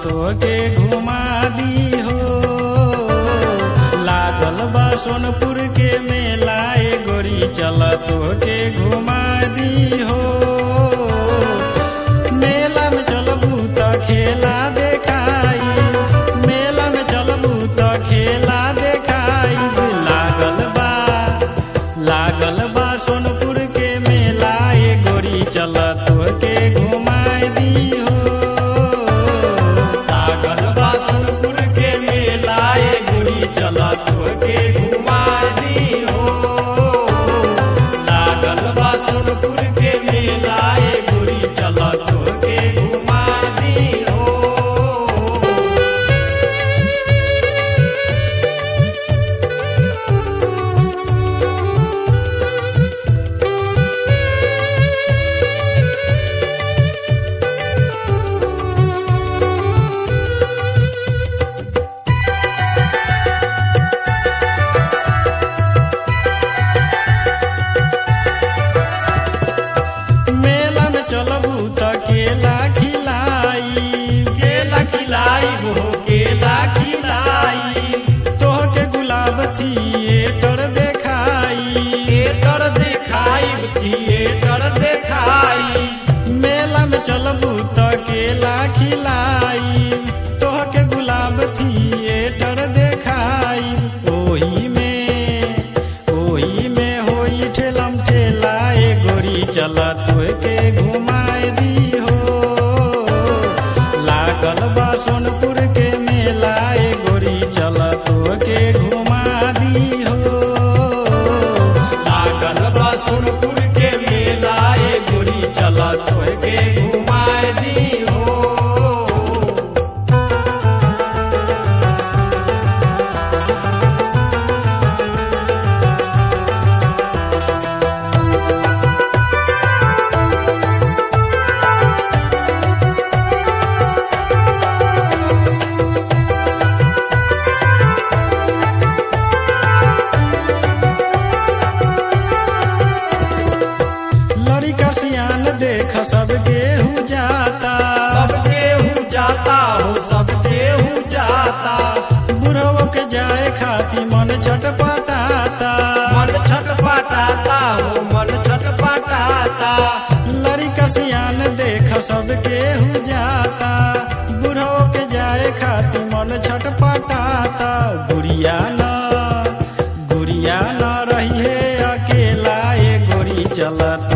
तोके घुमा दी हो लागल बा सोनपुर के मेला ए गोरी चल तोके घुमा दी हो मेला में चलबू त खेला देखाई मेला में चलबू त खेला देखाई लागल बा लागल बा सोनपुर के मेला ए गोरी चल तोके घुमाई दी हो लागल बा सोनपुर के मेला ए गोरी चल तोके घुमाई दी हो लागल बा सोनपुर के मेला ए गोरी चल तोके घुमाई दी हो मेला में चलबू त केला खिलाई केला खिलाई वो केला खिलाई तोहके गुलाब थिएटर देखाई थिएटर देखाई थिएटर देखाई मेला में चलबू त केला खिलाई तोहके गुलाब थिएटर देखाई ओही में ओही में होई ठेलम ठेला ए गोरी चल तोके घुमाए दी हो लागल बा सोनपुर के मेला ए गोरी चल तोके घुमा दी हो लागल बा सोनपुर के मेला ए गोरी चल तोके घुमाए दी हो लड़का सियान देख सबके हु जाता सबके हूँ जाता हो सबके हूँ जाता बुढ़वा के जाए खाती मन छटपटाता मन छटपटाता हो मन छटपटाता लड़का सियान देख सबके हु जाता बुढ़वा के जाए खाती मन छटपटाता गुड़िया न गुड़िया न रही है अकेला ए गोरी चलत